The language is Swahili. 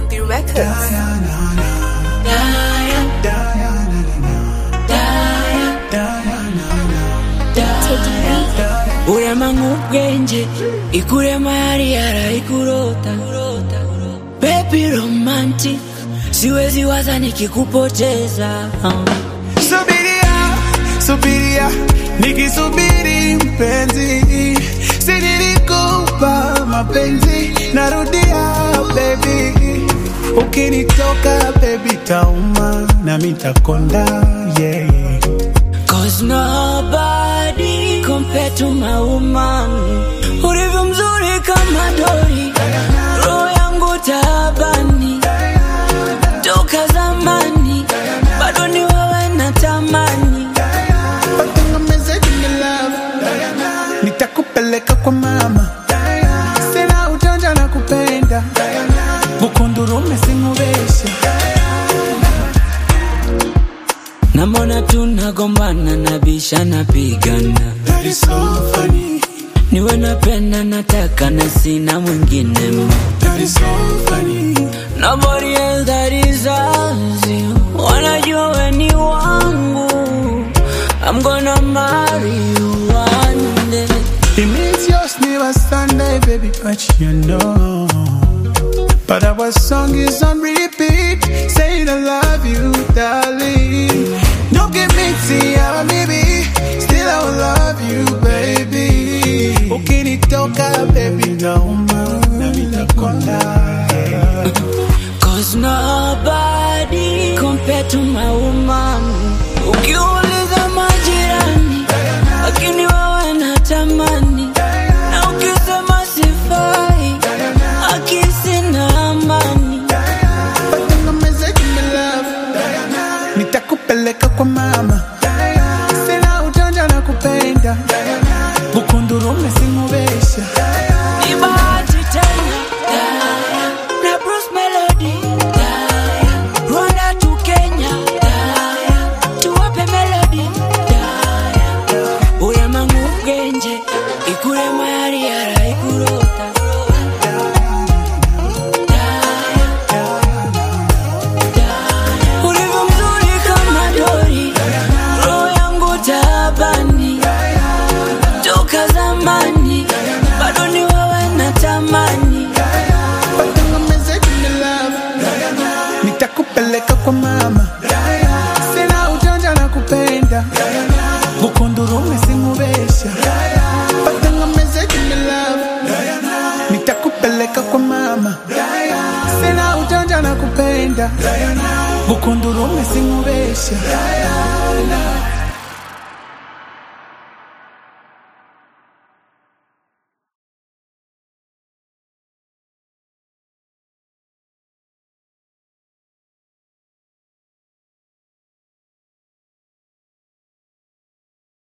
DMB Records. urema nk'ubwenge ikurema yari yaraikurota baby romantic siwezi waza nikikupoteza Subiria, subiria, nikisubiri mpenzi, si nilikupa mapenzi, narudia baby, ukinitoka baby tauma na mitakonda yeah. Cause nobody compared to my woman Ulivyo mzuri kama dori Roho yangu taabani Toka zamani Bado ni wewe natamani Watengemeze jini love, nitakupeleka kwa mama, sina ujanja na kupenda, bukundurume simubeshe Namona tunagombana nabisha napigana That is so funny, Niwe napenda nataka na sina mwingine ma that is so funny. Nobody else that deserves you Wanajua we ni wangu I'm gonna marry you one day It means yours never Sunday, baby, but you know. But our song is on repeat, saying I love you, darling. Don't give me tea, maybe. Still I will love you, baby. Ukinitoka, baby, nauma, na mitakonda. Cause nobody compared to my woman Ukiuliza majirani Lakini wewe natamani Na ukisema sifai Akisi na amani Watengemeze jini love, nitakupeleka kwa mama, sina ujanja na kupenda, bukundurume simubesha. Ni bahati tena Na Bruce Melody Rwanda to Kenya Tuwape melody Urema nk'ubwenge Ikurema yari yaraikurota Ulivyo mzuri kama dori Roho yangu taabani Toka zamani Bado ni wewe natamani Watengemeze jini love, nitakupeleka kwa mama, sina ujanja na kupenda, bukundurume simubesha. Watengemeze jini love, nitakupeleka kwa mama, sina ujanja na kupenda, bukundurume simubesha.